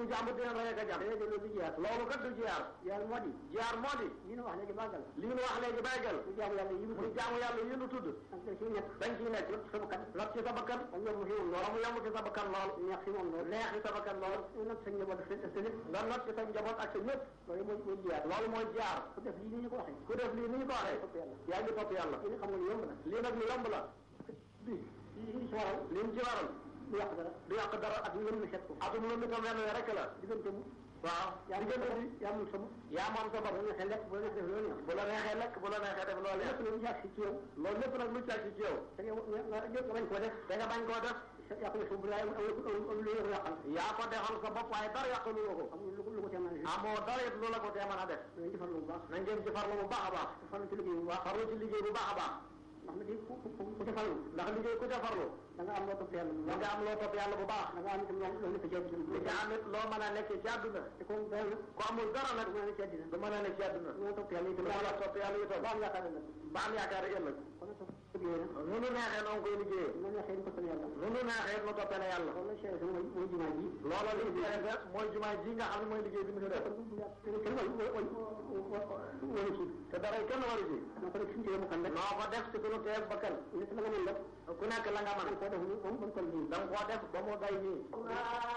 sëriñ jàmbur dina rey ak a jàpp déedéet loolu du jiyaar loolu kat du jiyaar jiyaar moo di jiyaar moo di li ñu wax léegi bàggal li ñu wax léegi baygal lu jaamu yàlla yi mu muy jaamu yàlla yi ñu tudd ak da ciy nekk dañ ciy nekk sa bakkan not ci sa bakkan ak yomb fi moom wala mu yomb ci sa bakkan lool neex fi moom loolu neex ci sa bakkan lool nag sa njaboot daf sa lépp nga not ci sa njaboot ak sa ñëpp loolu mooy mooy jiyaar loolu mooy jaar ku def lii ni ñu ko waxee ku def lii ni ñu ko waxee topp yàlla yaa ngi topp yàlla li xam nga lu yomb la lii nag lu yomb la bi li ci waral li mu ci waral du yàq dara du yàq dara ak ngeen la set ko atum lu mi tam wenn rek la diggante mu waaw yaa ngi diggante bi yaa mun sama yaa moom sa bopp bu la neexee lekk bu la neexee def loolu neex bu la neexee lekk bu la neexee def loo lépp neex lu jaar si ci yow loolu lépp nag lu caag ci yow te yow nga nga lépp nga bañ koo def te nga bañ koo def yaa ko def bu laay am am lu yëngu yàqal yaa ko defal sa bopp waaye dara yàqalu la ko amul lu ko lu ko teemal li amoo dara it lu la ko tee mën a def dañ defar lu bu baax nañ ngeen ci farlu bu baax a baax farlu ci liggéey bu baax farlu ci liggéey bu baax a baax ndax nag ku ku ku ku defal ndax liggéey ku ca farlu da nga am loo topp yàlla bu da baax nga am loo topp yàlla bu baax da nga am itam loo loo nekk ci àddina li nga am it loo mën a nekkee ci àdduna te comme dara nag ku amul dara nag du mën a nekk ci àddina du mën a nekk ci àdduna du mën a topp yàlla itam du mën a topp yàlla itam ba am yaakaar la ba am yaakaar ëllëg kon nag topp liggéey nag nu nu neexee noonu koy liggéeyee mu neexee ñu toppal yàlla nu nu neexee nu toppee na yàlla loolu la chéré sa mooy mooy jumaa ji loola li ñu def mooy jumaa ji nga xam ne mooy liggéey bi mu fi def kenn wala wala ci te dara kenn waru ci na ko def suñu téye mu kan rek noo ko def ci sunu teeg bakkan nit la nga mën def ku nekk la nga mën koo def ni moom kon kon lii da nga koo def ba mu day nii